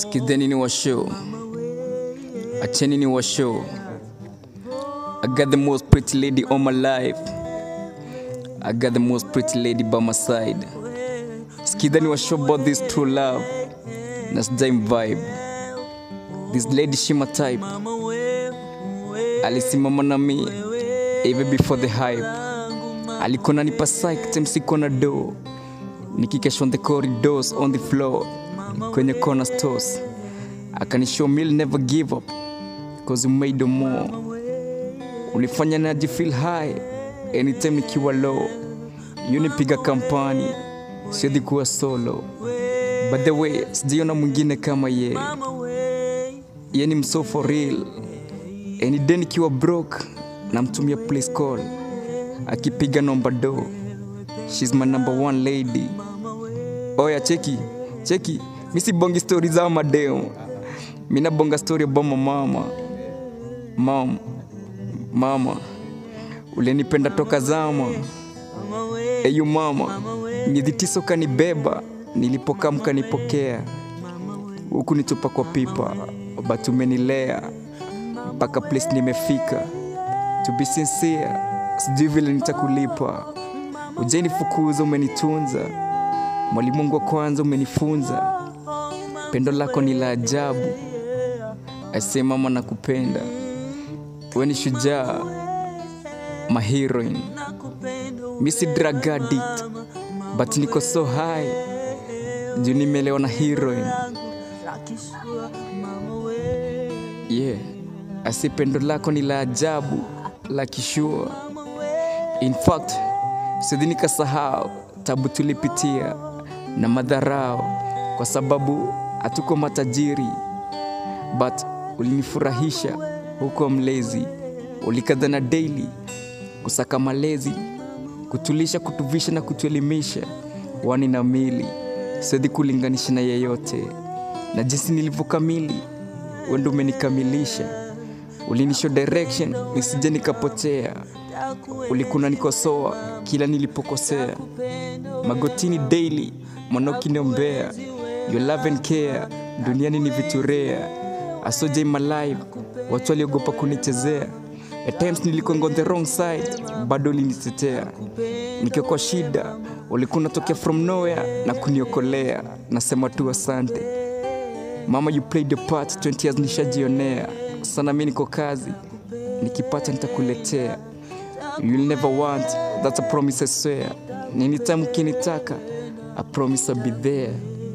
Sikizeni ni washow, acheni ni washow. I got the most pretty lady on my life. I got the most pretty lady by my side. Sikizeni washow about this true love. Na sijai vibe. This lady she my type. Alisimama na mi even before the hype. Alikona nipa psych time siko na do. Nikikesh on the corridors on the floor kwenye corner stores akanishow me'll never give up cause you made more ulifanya naji feel high anytime nikiwa low yunipiga kampani siwezi kuwa solo by the way sijiona mwingine kama ye ye ni mso for real any day nikiwa broke namtumia place call akipiga nomba do shes my number one lady oya cheki cheki mi sibongi stori za madeo mi nabonga stori abama mama mam mama ulenipenda toka zama eyu mama miezi tisa ukanibeba nilipokaa mkanipokea huku nitupa kwa pipa but umenilea mpaka place nimefika to be sincere sijui vile nitakulipa ujenifukuza umenitunza mwalimu wangu wa kwanza umenifunza pendo lako ni la ajabu ase mama nakupenda we ni shujaa maheroin mi si drug addict but niko so high juu nimelewa na heroin yeah ase pendo lako ni la ajabu la kishua in fact sidhi nikasahau tabu tulipitia na madharao kwa sababu hatuko matajiri but ulinifurahisha huko mlezi ulikadhana daily kusaka malezi kutulisha kutuvisha na kutuelimisha wani na mili siwezi kulinganisha na yeyote na jinsi nilivyokamili wendo umenikamilisha ulinisho direction nisije nikapotea ulikuna nikosoa kila nilipokosea magotini daily mwanaukiniombea your love and care duniani ni viturea asoja in my life watu waliogopa kunichezea at times nilikuwa on the wrong side bado ulinitetea nikiwa kwa shida ulikuwa unatokea from nowhere na kuniokolea nasema tu asante mama you played your part 20 years nishajionea sana mi niko kazi nikipata nitakuletea you'll never want that's a promise I swear anytime ukinitaka I promise I'll be there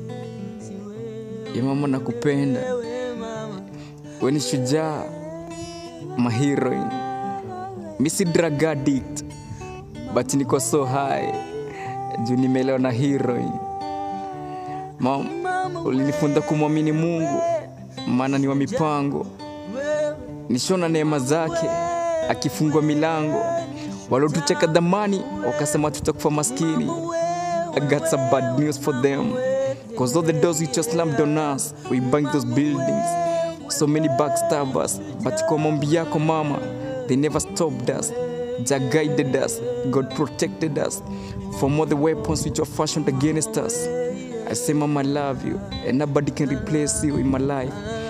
ya mama nakupenda we ni shujaa maheroin mi si drug addict but niko so high juu nimelewa na heroin mam ulinifunza kumwamini mungu maana ni wa mipango nishona neema zake akifungua milango walotucheka dhamani wakasema tutakufa maskini I got some bad news for them Cause all the doors you just slammed on us We banged those buildings So many backstabbers But kwa maombi yako mama They never stopped us Jah guided us God protected us From all the weapons which were fashioned against us I say mama I love you And nobody can replace you in my life